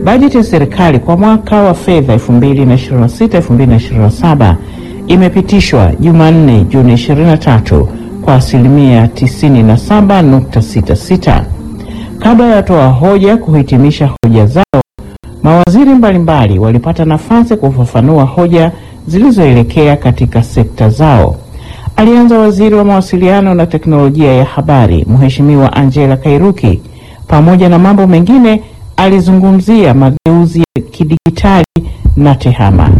Bajeti ya serikali kwa mwaka wa fedha 2026-2027 imepitishwa Jumanne Juni 23 kwa asilimia 97.66. Kabla ya watoa hoja kuhitimisha hoja zao, mawaziri mbalimbali walipata nafasi kufafanua hoja zilizoelekea katika sekta zao. Alianza waziri wa mawasiliano na teknolojia ya habari, Mheshimiwa Angela Kairuki. Pamoja na mambo mengine, alizungumzia mageuzi ya kidijitali na tehama.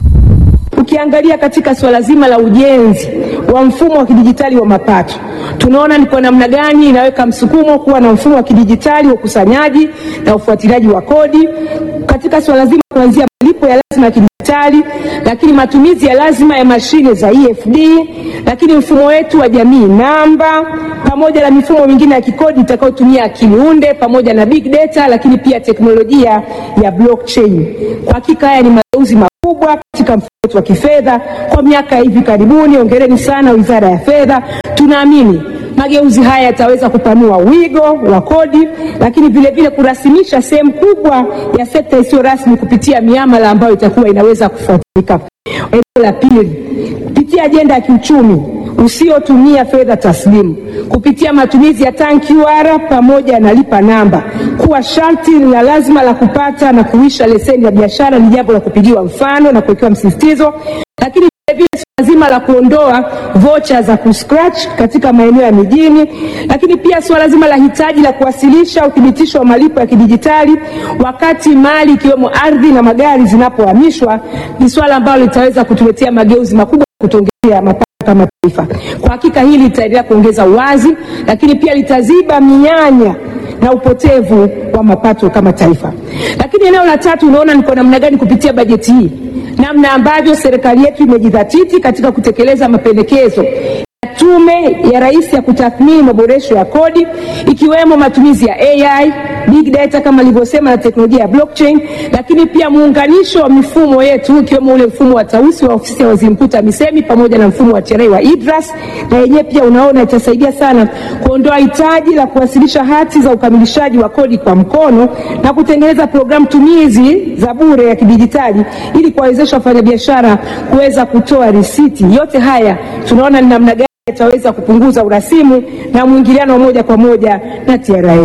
Ukiangalia katika swala zima la ujenzi wa mfumo wa kidijitali wa mapato, tunaona ni kwa namna gani inaweka msukumo kuwa na mfumo wa kidijitali wa ukusanyaji na ufuatiliaji wa kodi katika swala zima kuanzia malipo ya lazima ya kidijitali, lakini matumizi ya lazima ya mashine za EFD, lakini mfumo wetu wa jamii namba, pamoja na mifumo mingine ya kikodi itakayotumia akili unde pamoja na big data, lakini pia teknolojia ya blockchain. Kwa hakika haya ni mageuzi makubwa katika mfumo wetu wa kifedha kwa miaka ya hivi karibuni. Hongereni sana Wizara ya Fedha. Tunaamini mageuzi haya yataweza kupanua wigo wa kodi, lakini vile vile kurasimisha sehemu kubwa ya sekta isiyo rasmi kupitia miamala ambayo itakuwa inaweza kufuatilika. Eneo la pili, kupitia ajenda ya kiuchumi usiotumia fedha taslimu kupitia matumizi ya TAN QR pamoja na lipa namba kuwa sharti la lazima la kupata na kuisha leseni ya biashara ni jambo la kupigiwa mfano na kuwekewa msisitizo, lakini vilevile suala zima la kuondoa vocha za kuscratch katika maeneo ya mijini, lakini pia suala zima la hitaji la kuwasilisha uthibitisho wa malipo ya kidijitali wakati mali ikiwemo ardhi na magari zinapohamishwa ni suala ambalo litaweza kutuletea mageuzi makubwa kutuongezea mapato kama taifa. Kwa hakika hili litaendelea kuongeza uwazi, lakini pia litaziba mianya na upotevu wa mapato kama taifa. Lakini eneo la tatu, unaona ni kwa namna gani kupitia bajeti hii, namna ambavyo serikali yetu imejidhatiti katika kutekeleza mapendekezo ya Tume ya Rais ya kutathmini maboresho ya kodi ikiwemo matumizi ya AI, big data kama alivyosema na teknolojia ya blockchain, lakini pia muunganisho wa mifumo yetu ikiwemo ule mfumo wa Tausi wa ofisi ya waziri mkuu TAMISEMI pamoja na mfumo wa TRA wa IDRAS, na yenyewe pia unaona itasaidia sana kuondoa hitaji la kuwasilisha hati za ukamilishaji wa kodi kwa mkono na kutengeneza programu tumizi za bure ya kidijitali ili kuwawezesha wafanyabiashara kuweza kutoa risiti. Yote haya tunaona ni namna gani yataweza kupunguza urasimu na mwingiliano wa moja kwa moja na TRA.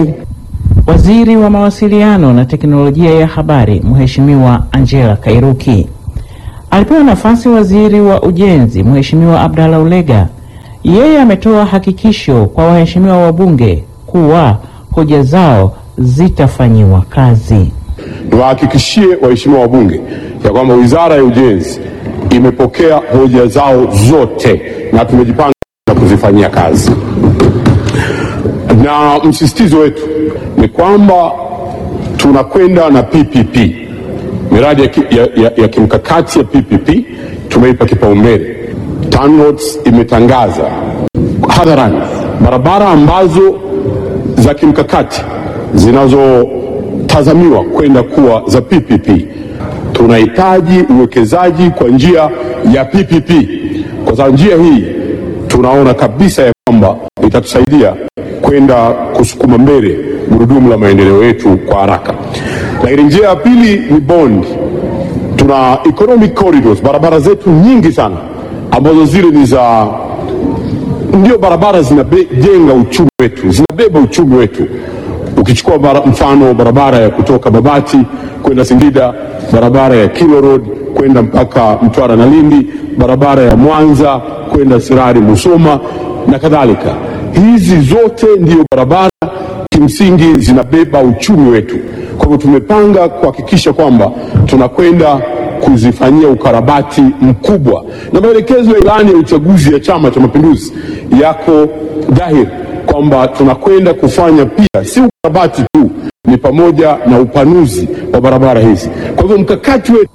Waziri wa mawasiliano na teknolojia ya habari Mheshimiwa Angela Kairuki alipewa nafasi waziri wa ujenzi Mheshimiwa Abdalla Ulega. Yeye ametoa hakikisho kwa waheshimiwa wabunge kuwa hoja zao zitafanyiwa kazi. Niwahakikishie waheshimiwa wabunge ya kwamba Wizara ya Ujenzi imepokea hoja zao zote na tumejipanga na kuzifanyia kazi, na msisitizo wetu ni kwamba tunakwenda na PPP, miradi ya, ki, ya, ya, ya kimkakati ya PPP tumeipa kipaumbele. TANROADS imetangaza hadharani barabara ambazo za kimkakati zinazotazamiwa kwenda kuwa za PPP. Tunahitaji uwekezaji kwa njia ya PPP, kwa sababu njia hii tunaona kabisa ya kwamba itatusaidia kwenda kusukuma mbele gurudumu la maendeleo yetu kwa haraka. Lakini njia ya pili ni bondi. Tuna economic corridors, barabara zetu nyingi sana ambazo zile ni za ndio barabara zinajenga uchumi wetu, zinabeba uchumi wetu. Ukichukua bara, mfano barabara ya kutoka Babati kwenda Singida, barabara ya Kilo Road kwenda mpaka Mtwara na Lindi, barabara ya Mwanza kwenda Sirari Musoma na kadhalika. Hizi zote ndio barabara kimsingi zinabeba uchumi wetu. Kwa hivyo tumepanga kuhakikisha kwamba tunakwenda kuzifanyia ukarabati mkubwa, na maelekezo ya ilani ya uchaguzi ya Chama cha Mapinduzi yako dhahiri kwamba tunakwenda kufanya pia si ukarabati tu, ni pamoja na upanuzi wa barabara hizi. Kwa hivyo mkakati wetu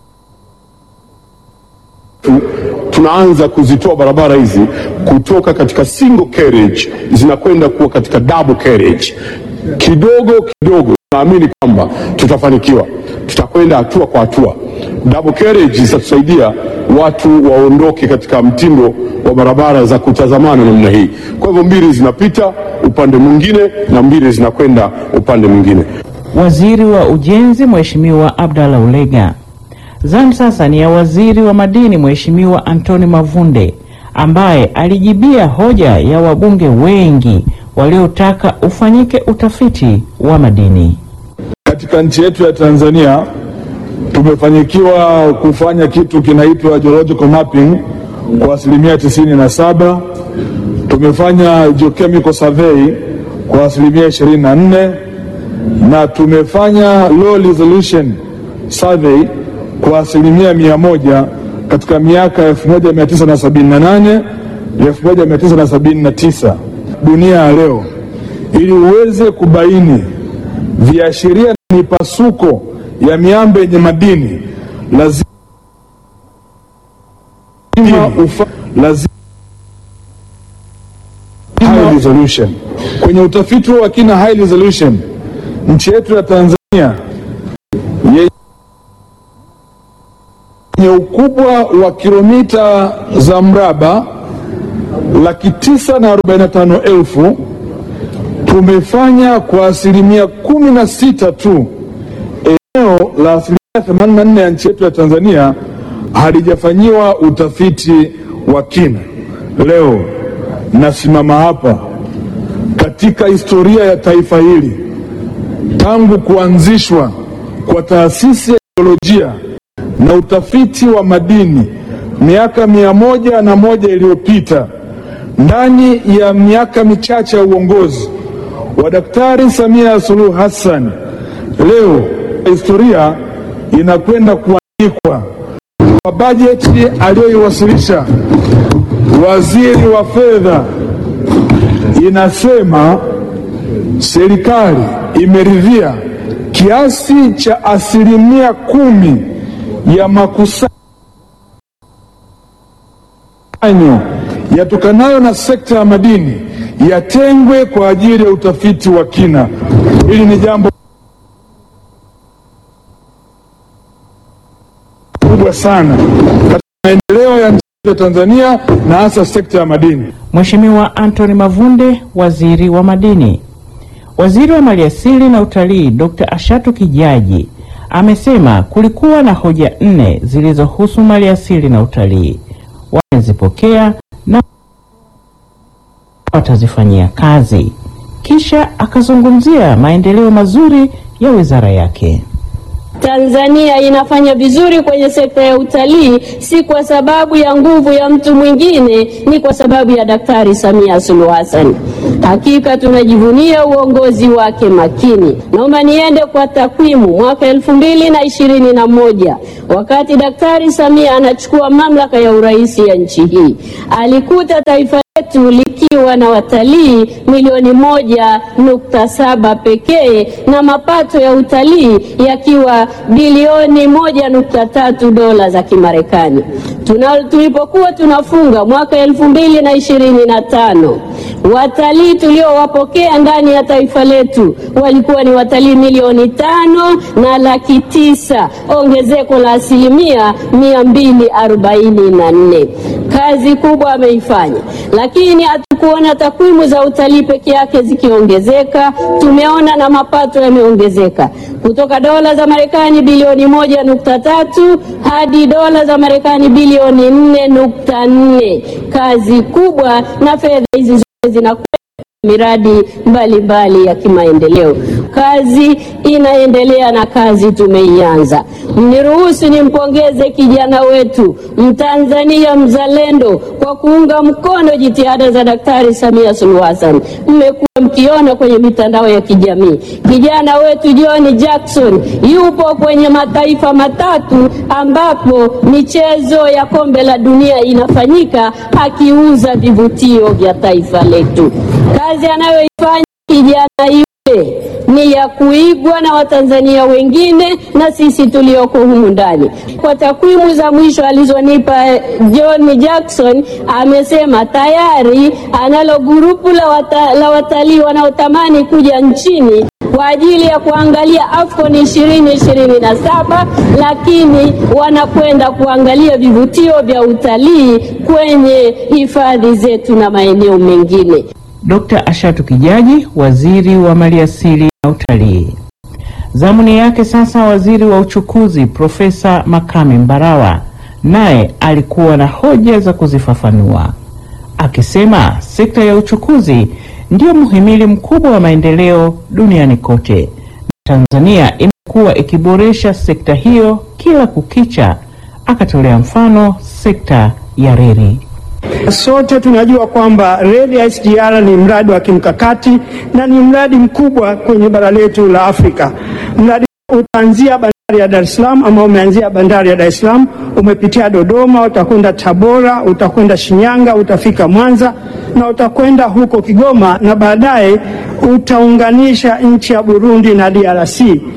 tunaanza kuzitoa barabara hizi kutoka katika single carriage zinakwenda kuwa katika double carriage. Kidogo kidogo tunaamini kwamba tutafanikiwa, tutakwenda hatua kwa hatua. Double carriage zitatusaidia watu waondoke katika mtindo wa barabara za kutazamana namna hii. Kwa hivyo mbili zinapita upande mwingine na mbili zinakwenda upande mwingine. waziri wa ujenzi Mheshimiwa Abdalla Ulega. Zamu sasa ni ya waziri wa madini Mheshimiwa Antoni Mavunde ambaye alijibia hoja ya wabunge wengi waliotaka ufanyike utafiti wa madini. Katika nchi yetu ya Tanzania tumefanikiwa kufanya kitu kinaitwa geological mapping kwa asilimia tisini na saba. Tumefanya geochemical survey kwa asilimia ishirini na nne na tumefanya low resolution survey kwa asilimia mia moja katika miaka 1978 1979. Dunia ya leo, ili uweze kubaini viashiria na mipasuko ya miamba yenye madini lazima ufa, lazima high resolution. Kwenye utafiti wa kina high resolution, nchi yetu ya Tanzania yenye ukubwa wa kilomita za mraba laki tisa na arobaini na tano elfu tumefanya kwa asilimia kumi na sita tu. Eneo la asilimia themanini na nne ya nchi yetu ya Tanzania halijafanyiwa utafiti wa kina. Leo nasimama hapa katika historia ya taifa hili, tangu kuanzishwa kwa taasisi ya jiolojia na utafiti wa madini miaka mia moja na moja iliyopita, ndani ya miaka michache ya uongozi wa Daktari Samia Suluhu Hassan, leo historia inakwenda kuandikwa kwa bajeti aliyoiwasilisha waziri wa fedha. Inasema serikali imeridhia kiasi cha asilimia kumi ya makusanyo yatokanayo na sekta ya madini yatengwe kwa ajili ya utafiti wa kina. Hili ni jambo kubwa sana katika maendeleo ya nchi ya Tanzania na hasa sekta ya madini. Mheshimiwa Anthony Mavunde, waziri wa madini. Waziri wa maliasili na utalii Dr. Ashatu Kijaji amesema kulikuwa na hoja nne zilizohusu maliasili na utalii, wamezipokea na watazifanyia kazi. Kisha akazungumzia maendeleo mazuri ya wizara yake. Tanzania inafanya vizuri kwenye sekta ya utalii, si kwa sababu ya nguvu ya mtu mwingine, ni kwa sababu ya Daktari Samia Suluhu Hassan. Hakika tunajivunia uongozi wake makini. Naomba niende kwa takwimu. Mwaka elfu mbili na ishirini na moja wakati Daktari Samia anachukua mamlaka ya urais ya nchi hii, alikuta taifa letu likiwa na watalii milioni moja nukta saba pekee na mapato ya utalii yakiwa bilioni moja nukta tatu dola za Kimarekani. Tuna, tulipokuwa tunafunga mwaka elfu mbili na ishirini na tano watalii tuliowapokea ndani ya taifa letu walikuwa ni watalii milioni tano na laki tisa, ongezeko la asilimia mia mbili arobaini na nne. Kazi kubwa ameifanya, lakini hatukuona takwimu za utalii peke yake zikiongezeka. Tumeona na mapato yameongezeka kutoka dola za Marekani bilioni moja nukta tatu hadi dola za Marekani bilioni nne nukta nne. Kazi kubwa na fedha hizi zote zinakwenda miradi mbalimbali mbali ya kimaendeleo. Kazi inaendelea na kazi tumeianza. Mniruhusu nimpongeze kijana wetu Mtanzania mzalendo kwa kuunga mkono jitihada za Daktari Samia Suluhu Hassan. Mmekuwa mkiona kwenye mitandao ya kijamii, kijana wetu John Jackson yupo kwenye mataifa matatu ambapo michezo ya kombe la dunia inafanyika akiuza vivutio vya taifa letu. Kazi anayoifanya kijana yule ni ya kuigwa na Watanzania wengine na sisi tulioko humu ndani. Kwa takwimu za mwisho alizonipa John Jackson, amesema tayari analo gurupu la, wata, la watalii wanaotamani kuja nchini kwa ajili ya kuangalia AFCON 2027 lakini wanakwenda kuangalia vivutio vya utalii kwenye hifadhi zetu na maeneo mengine. Dr. Ashatu Kijaji, waziri wa maliasili na utalii. Zamuni yake sasa waziri wa uchukuzi Profesa Makame Mbarawa naye alikuwa na hoja za kuzifafanua akisema sekta ya uchukuzi ndio muhimili mkubwa wa maendeleo duniani kote. Tanzania imekuwa ikiboresha sekta hiyo kila kukicha. Akatolea mfano sekta ya reli. Sote tunajua kwamba reli ya SGR ni mradi wa kimkakati na ni mradi mkubwa kwenye bara letu la Afrika. Mradi utaanzia bandari ya Dar es Salaam ama umeanzia bandari ya Dar es Salaam, umepitia Dodoma, utakwenda Tabora, utakwenda Shinyanga, utafika Mwanza na utakwenda huko Kigoma na baadaye utaunganisha nchi ya Burundi na DRC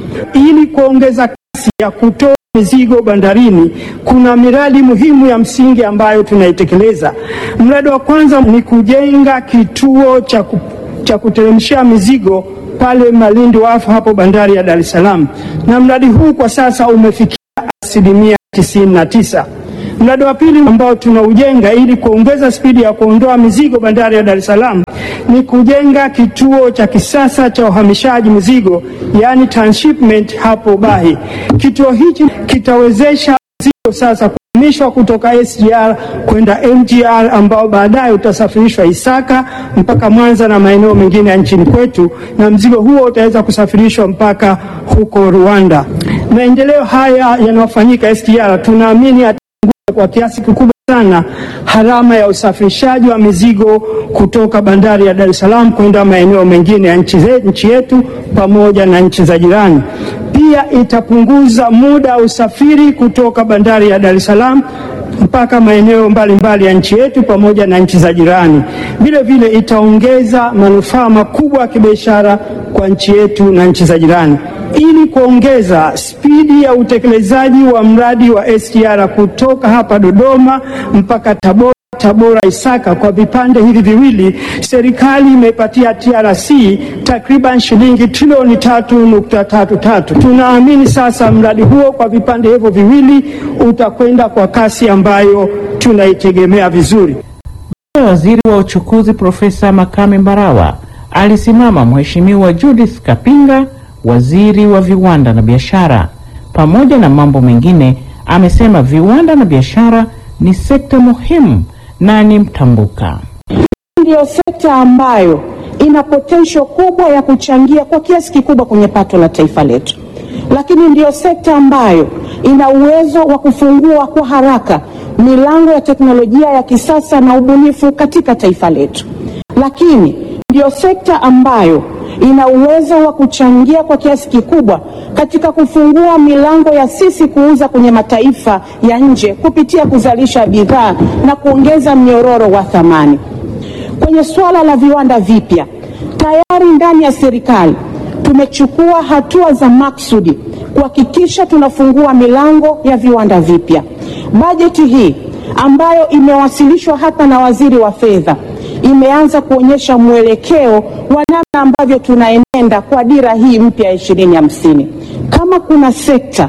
ili kuongeza kasi ya kutoa mizigo bandarini. Kuna miradi muhimu ya msingi ambayo tunaitekeleza. Mradi wa kwanza ni kujenga kituo cha, ku, cha kuteremshia mizigo pale Malindi Wafu hapo bandari ya Dar es Salaam, na mradi huu kwa sasa umefikia asilimia tisini na tisa. Mradi wa pili ambao tunaujenga ili kuongeza spidi ya kuondoa mizigo bandari ya Dar es Salaam ni kujenga kituo cha kisasa cha uhamishaji mizigo, yaani transshipment hapo Bahi. Kituo hichi kitawezesha mizigo sasa kuhamishwa kutoka SGR kwenda MGR ambao baadaye utasafirishwa Isaka mpaka Mwanza na maeneo mengine ya nchini kwetu, na mzigo huo utaweza kusafirishwa mpaka huko Rwanda. Maendeleo haya yanayofanyika SGR tunaamini kwa kiasi kikubwa sana gharama ya usafirishaji wa mizigo kutoka bandari ya Dar es Salaam kwenda maeneo mengine ya nchi, ze, nchi yetu pamoja na nchi za jirani. Pia itapunguza muda wa usafiri kutoka bandari ya Dar es Salaam mpaka maeneo mbalimbali ya nchi yetu pamoja na nchi za jirani. Vile vile itaongeza manufaa makubwa ya kibiashara kwa nchi yetu na nchi za jirani. Ili kuongeza spidi ya utekelezaji wa mradi wa SGR kutoka hapa Dodoma mpaka Tabora Tabora Isaka kwa vipande hivi viwili, serikali imeipatia TRC takriban shilingi trilioni tatu nukta tatu tatu. Tunaamini sasa mradi huo kwa vipande hivyo viwili utakwenda kwa kasi ambayo tunaitegemea vizuri. Waziri wa uchukuzi Profesa Makame Mbarawa alisimama Mheshimiwa Judith Kapinga, waziri wa viwanda na biashara. Pamoja na mambo mengine, amesema viwanda na biashara ni sekta muhimu na ni mtambuka. Ndiyo sekta ambayo ina potential kubwa ya kuchangia kwa kiasi kikubwa kwenye pato la taifa letu, lakini ndiyo sekta ambayo ina uwezo wa kufungua kwa haraka milango ya teknolojia ya kisasa na ubunifu katika taifa letu, lakini ndiyo sekta ambayo ina uwezo wa kuchangia kwa kiasi kikubwa katika kufungua milango ya sisi kuuza kwenye mataifa ya nje kupitia kuzalisha bidhaa na kuongeza mnyororo wa thamani. Kwenye suala la viwanda vipya, tayari ndani ya serikali tumechukua hatua za maksudi kuhakikisha tunafungua milango ya viwanda vipya. Bajeti hii ambayo imewasilishwa hapa na waziri wa fedha imeanza kuonyesha mwelekeo wa namna ambavyo tunaenenda kwa dira hii mpya ya ishirini hamsini. Kama kuna sekta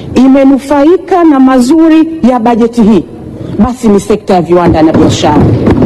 imenufaika na mazuri ya bajeti hii, basi ni sekta ya viwanda na biashara.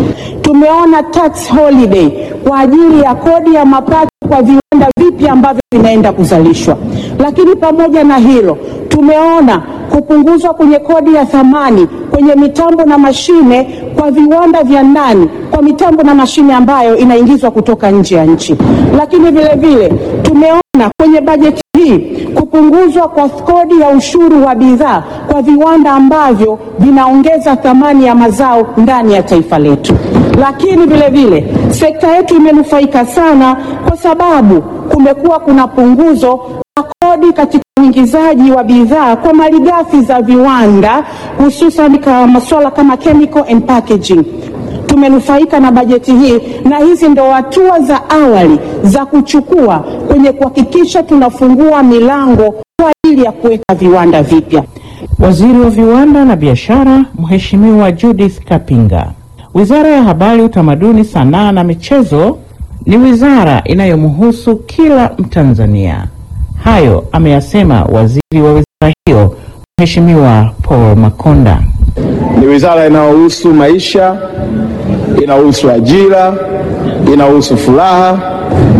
Tumeona tax holiday kwa ajili ya kodi ya mapato kwa viwanda vipya ambavyo vinaenda kuzalishwa, lakini pamoja na hilo tumeona kupunguzwa kwenye kodi ya thamani kwenye mitambo na mashine kwa viwanda vya ndani kwa mitambo na mashine ambayo inaingizwa kutoka nje ya nchi. Lakini vile vile tumeona kwenye bajeti hii kupunguzwa kwa kodi ya ushuru wa bidhaa kwa viwanda ambavyo vinaongeza thamani ya mazao ndani ya taifa letu. Lakini vile vile sekta yetu imenufaika sana kwa sababu kumekuwa kuna punguzo la kodi katika uingizaji wa bidhaa kwa malighafi za viwanda hususan kwa masuala kama chemical and packaging. Tumenufaika na bajeti hii, na hizi ndo hatua za awali za kuchukua kwenye kuhakikisha tunafungua milango kwa ajili ya kuweka viwanda vipya. Waziri wa viwanda na biashara Mheshimiwa Judith Kapinga. Wizara ya Habari, Utamaduni, Sanaa na Michezo ni wizara inayomhusu kila Mtanzania. Hayo ameyasema waziri wa wizara hiyo Mheshimiwa Paul Makonda. Ni wizara inayohusu maisha, inahusu ajira, inahusu furaha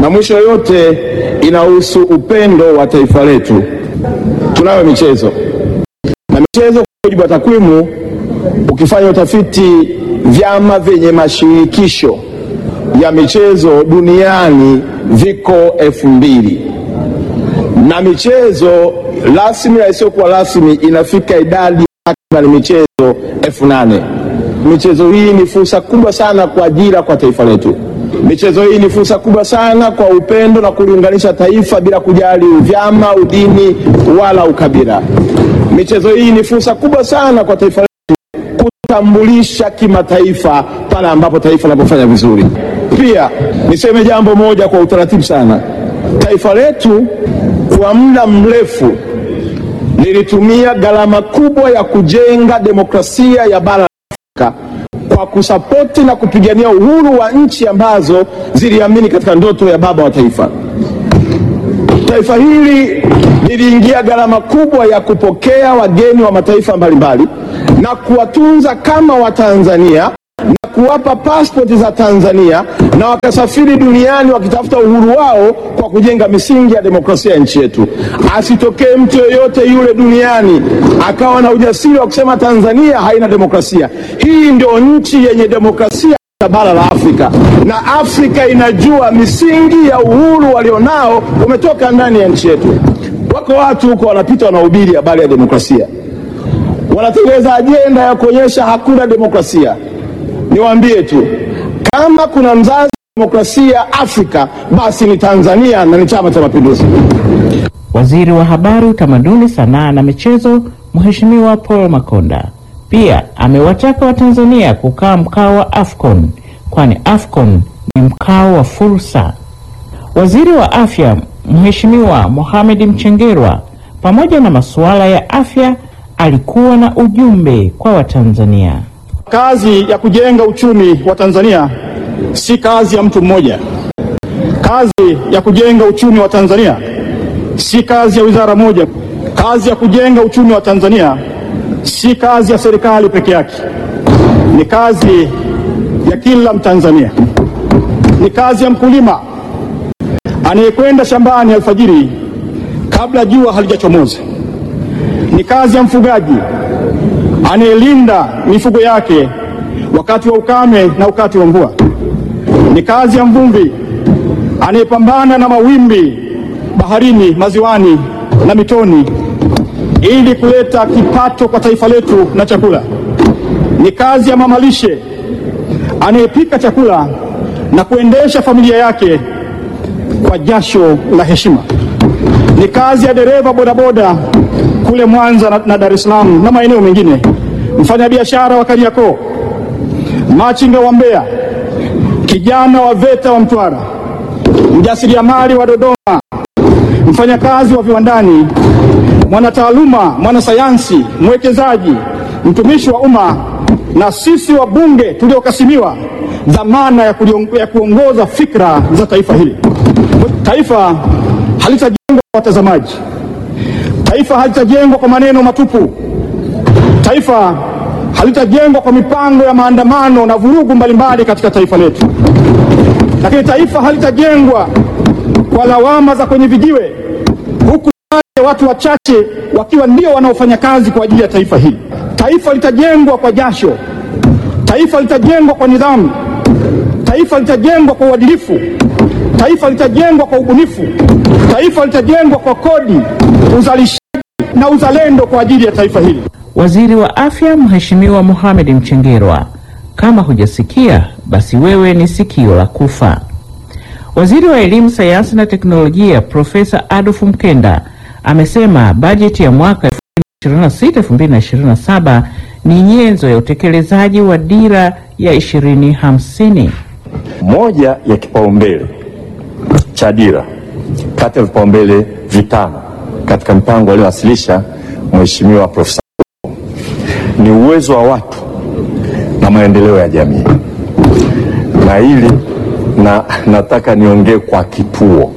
na mwisho yote inahusu upendo wa taifa letu. Tunayo michezo na michezo, kwa mujibu wa takwimu, ukifanya utafiti, vyama vyenye mashirikisho ya michezo duniani viko elfu mbili na michezo rasmi na isiyokuwa rasmi inafika idadi takriban michezo elfu nane. Michezo hii ni fursa kubwa sana kwa ajira kwa taifa letu. Michezo hii ni fursa kubwa sana kwa upendo na kuliunganisha taifa bila kujali vyama, udini wala ukabila. Michezo hii ni fursa kubwa sana kwa taifa letu kutambulisha kimataifa pale ambapo taifa linapofanya vizuri. Pia niseme jambo moja kwa utaratibu sana, taifa letu kwa muda mrefu lilitumia gharama kubwa ya kujenga demokrasia ya bara la Afrika kwa kusapoti na kupigania uhuru wa nchi ambazo ziliamini katika ndoto ya baba wa taifa. Taifa hili liliingia gharama kubwa ya kupokea wageni wa mataifa mbalimbali na kuwatunza kama Watanzania na kuwapa pasipoti za Tanzania na wakasafiri duniani wakitafuta uhuru wao kwa kujenga misingi ya demokrasia ya nchi yetu. Asitokee mtu yoyote yule duniani akawa na ujasiri wa kusema Tanzania haina demokrasia. Hii ndio nchi yenye demokrasia ya bara la Afrika, na Afrika inajua misingi ya uhuru walionao umetoka ndani ya nchi yetu. Wako watu huko wanapita wanahubiri habari ya demokrasia, wanatengeneza ajenda ya kuonyesha hakuna demokrasia. Niwaambie tu kama kuna mzazi wa demokrasia Afrika, basi ni Tanzania na ni Chama cha Mapinduzi. Waziri wa Habari, Utamaduni, Sanaa na Michezo, Mheshimiwa Paul Makonda pia amewataka Watanzania kukaa mkao wa AFCON kwani AFCON ni mkao wa fursa. Waziri wa Afya Mheshimiwa Mohamed Mchengerwa, pamoja na masuala ya afya, alikuwa na ujumbe kwa Watanzania. Kazi ya kujenga uchumi wa Tanzania si kazi ya mtu mmoja. Kazi ya kujenga uchumi wa Tanzania si kazi ya wizara moja. Kazi ya kujenga uchumi wa Tanzania si kazi ya serikali peke yake, ni kazi ya kila Mtanzania. Ni kazi ya mkulima anayekwenda shambani alfajiri kabla jua halijachomoza. Ni kazi ya mfugaji anayelinda mifugo yake wakati wa ukame na wakati wa mvua. Ni kazi ya mvuvi anayepambana na mawimbi baharini, maziwani na mitoni ili kuleta kipato kwa taifa letu na chakula. Ni kazi ya mamalishe anayepika chakula na kuendesha familia yake kwa jasho la heshima. Ni kazi ya dereva bodaboda kule Mwanza na, na Dar es Salaam na maeneo mengine, mfanyabiashara wa Kariakoo, machinga wa Mbeya, kijana wa VETA wa Mtwara, mjasiriamali wa Dodoma, mfanyakazi wa viwandani, mwanataaluma, mwanasayansi, mwekezaji, mtumishi wa umma na sisi wabunge tuliokasimiwa dhamana ya, kuliong- ya kuongoza fikra za taifa hili. Taifa halitajengwa kwa watazamaji. Taifa halitajengwa kwa maneno matupu. Taifa halitajengwa kwa mipango ya maandamano na vurugu mbalimbali katika taifa letu, lakini taifa halitajengwa kwa lawama za kwenye vijiwe, huku baadhi ya watu wachache wakiwa ndio wanaofanya kazi kwa ajili ya taifa hili. Taifa litajengwa kwa jasho. Taifa litajengwa kwa nidhamu. Taifa litajengwa kwa uadilifu. Taifa litajengwa kwa ubunifu. Taifa litajengwa kwa kodi, uzalishaji na uzalendo kwa ajili ya taifa hili. Waziri wa Afya Mheshimiwa Mohamed Mchengerwa, kama hujasikia basi wewe ni sikio la kufa. Waziri wa Elimu, Sayansi na Teknolojia Profesa Adolf Mkenda amesema bajeti ya mwaka 2026-2027 ni nyenzo ya utekelezaji wa dira ya 2050. Moja ya kipaumbele cha dira kati ya vipaumbele vitano katika mpango aliowasilisha Mheshimiwa Profesa ni uwezo wa watu na maendeleo ya jamii, na hili na nataka niongee kwa kituo,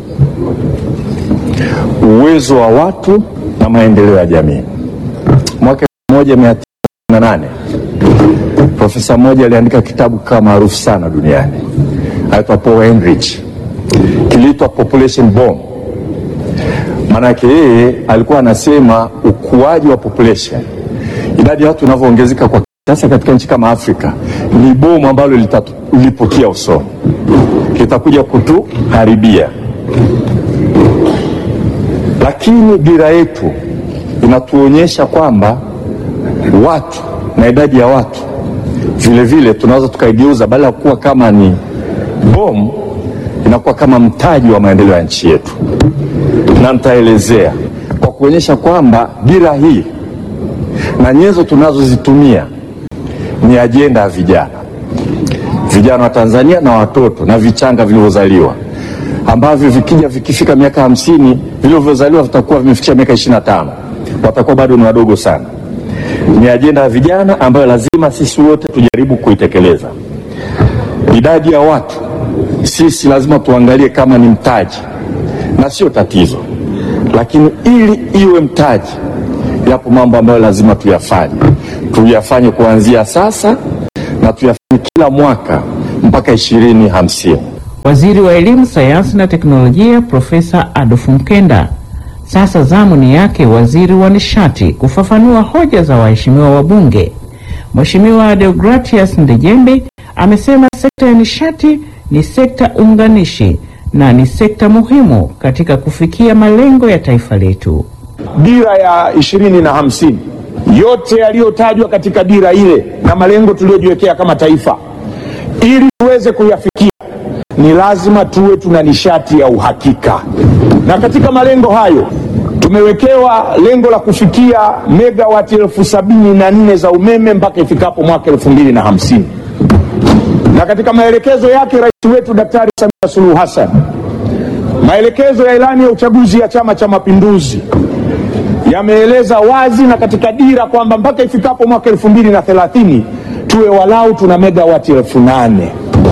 uwezo wa watu na maendeleo ya jamii. Mwaka 1998 profesa mmoja aliandika kitabu kama maarufu sana duniani, anaitwa Paul Ehrlich. iliitwa population bomb. Maanake yeye alikuwa anasema ukuaji wa population, idadi ya watu inavyoongezeka kwa sasa katika nchi kama Afrika ni bomu ambalo litapukia usoni, litakuja kutuharibia. Lakini dira yetu inatuonyesha kwamba watu na idadi ya watu vile vile tunaweza tukaigeuza, badala ya kuwa kama ni bomu, inakuwa kama mtaji wa maendeleo ya nchi yetu, na nitaelezea kwa kuonyesha kwamba dira hii na nyenzo tunazozitumia ni ajenda ya vijana, vijana wa Tanzania na watoto na vichanga vilivyozaliwa ambavyo vikija vikifika miaka hamsini vilivyozaliwa vitakuwa vimefikisha miaka ishirini na tano watakuwa bado ni wadogo sana. Ni ajenda ya vijana ambayo lazima sisi wote tujaribu kuitekeleza. Idadi ya watu sisi lazima tuangalie kama ni mtaji na sio tatizo, lakini ili iwe mtaji, yapo mambo ambayo lazima tuyafanye, tuyafanye kuanzia sasa na tuyafanye kila mwaka mpaka ishirini hamsini. Waziri wa Elimu, Sayansi na Teknolojia Profesa Adolf Mkenda. Sasa zamu ni yake waziri wa nishati kufafanua hoja za waheshimiwa wabunge. Mheshimiwa Deogratias Ndejembi amesema sekta ya nishati ni sekta unganishi na ni sekta muhimu katika kufikia malengo ya taifa letu. Dira ya ishirini na hamsini, yote yaliyotajwa katika dira ile na malengo tuliyojiwekea kama taifa, ili tuweze kuyafikia ni lazima tuwe tuna nishati ya uhakika, na katika malengo hayo tumewekewa lengo la kufikia megawati elfu sabini na nne za umeme mpaka ifikapo mwaka elfu mbili na hamsini na katika maelekezo yake rais wetu Daktari Samia Suluhu Hassan, maelekezo ya ilani ya uchaguzi ya Chama cha Mapinduzi yameeleza wazi na katika dira kwamba mpaka ifikapo mwaka elfu mbili na thelathini tuwe walau tuna megawati elfu nane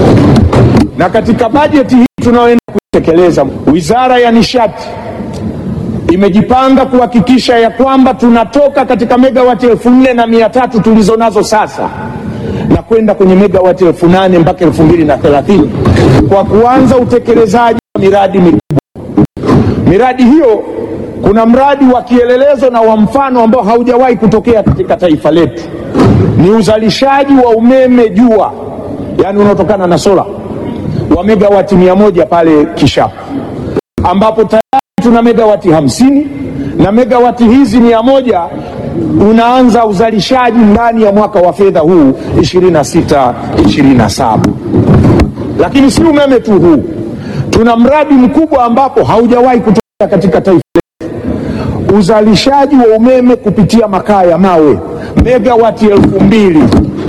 na katika bajeti hii tunayoenda kuitekeleza, wizara ya nishati imejipanga kuhakikisha ya kwamba tunatoka katika megawati elfu nne na mia tatu tulizo nazo sasa na kwenda kwenye megawati elfu nane mpaka elfu mbili na thelathini kwa kuanza utekelezaji wa miradi mikubwa. Miradi hiyo, kuna mradi wa kielelezo na wa mfano ambao haujawahi kutokea katika taifa letu, ni uzalishaji wa umeme jua, yaani unaotokana na sola wa megawati mia moja pale Kishapu, ambapo tayari tuna megawati hamsini na megawati hizi mia moja unaanza uzalishaji ndani ya mwaka wa fedha huu 26 27. Lakini si umeme tu huu, tuna mradi mkubwa ambapo haujawahi kutokea katika taifa letu, uzalishaji wa umeme kupitia makaa ya mawe megawati elfu mbili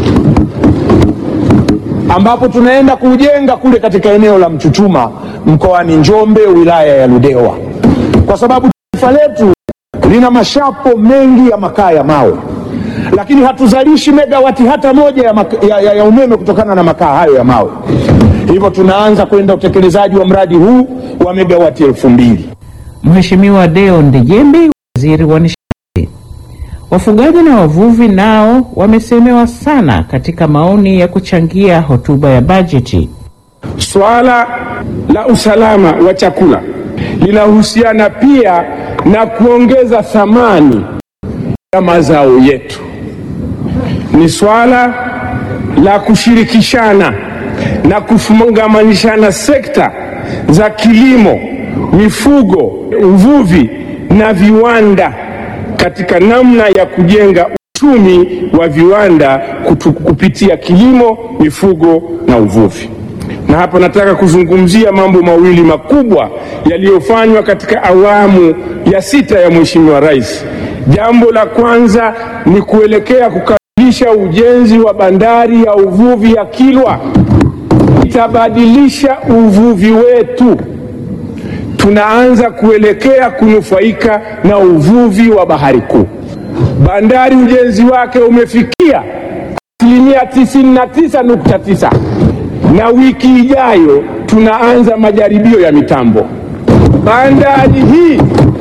ambapo tunaenda kujenga kule katika eneo la Mchuchuma mkoani Njombe wilaya ya Ludewa, kwa sababu taifa letu lina mashapo mengi ya makaa ya mawe, lakini hatuzalishi megawati hata moja ya, maka, ya, ya, ya umeme kutokana na makaa hayo ya mawe. Hivyo tunaanza kwenda utekelezaji wa mradi huu wa megawati elfu mbili. Mheshimiwa Deo Ndejembi, waziri wa nishati. Wafugaji na wavuvi nao wamesemewa sana katika maoni ya kuchangia hotuba ya bajeti. Swala la usalama wa chakula linahusiana pia na kuongeza thamani ya mazao yetu. Ni swala la kushirikishana na kufungamanishana sekta za kilimo, mifugo, uvuvi na viwanda katika namna ya kujenga uchumi wa viwanda kutu, kupitia kilimo, mifugo na uvuvi. Na hapa nataka kuzungumzia mambo mawili makubwa yaliyofanywa katika awamu ya sita ya Mheshimiwa Rais. Jambo la kwanza ni kuelekea kukamilisha ujenzi wa bandari ya uvuvi ya Kilwa. Itabadilisha uvuvi wetu. Tunaanza kuelekea kunufaika na uvuvi wa bahari kuu. Bandari ujenzi wake umefikia asilimia 99.9 na wiki ijayo tunaanza majaribio ya mitambo. Bandari hii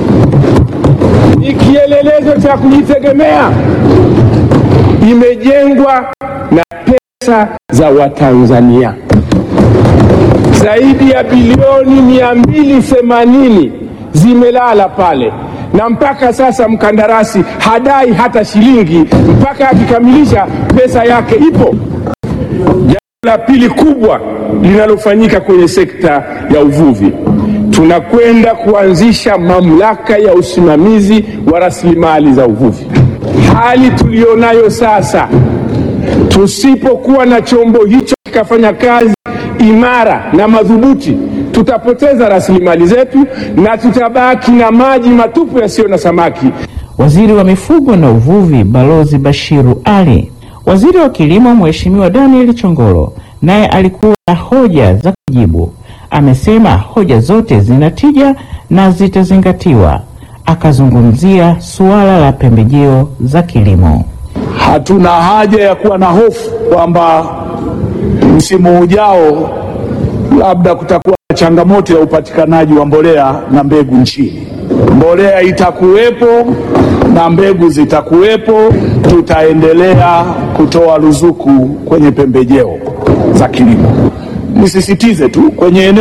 ni kielelezo cha kujitegemea, imejengwa na pesa za Watanzania. zaidi ya bilioni 280 zimelala pale, na mpaka sasa mkandarasi hadai hata shilingi mpaka akikamilisha pesa yake ipo. Jambo la pili kubwa linalofanyika kwenye sekta ya uvuvi, tunakwenda kuanzisha mamlaka ya usimamizi wa rasilimali za uvuvi. Hali tuliyonayo sasa, tusipokuwa na chombo hicho kikafanya kazi imara na madhubuti, tutapoteza rasilimali zetu na tutabaki na maji matupu yasiyo na samaki. Waziri wa Mifugo na Uvuvi Balozi Bashiru Ali. Waziri wa Kilimo Mheshimiwa Daniel Chongolo naye alikuwa na hoja za kujibu. Amesema hoja zote zina tija na zitazingatiwa. Akazungumzia suala la pembejeo za kilimo. Hatuna haja ya kuwa na hofu kwamba msimu ujao labda kutakuwa na changamoto ya upatikanaji wa mbolea na mbegu nchini. Mbolea itakuwepo na mbegu zitakuwepo. Tutaendelea kutoa ruzuku kwenye pembejeo za kilimo. Nisisitize tu kwenye eneo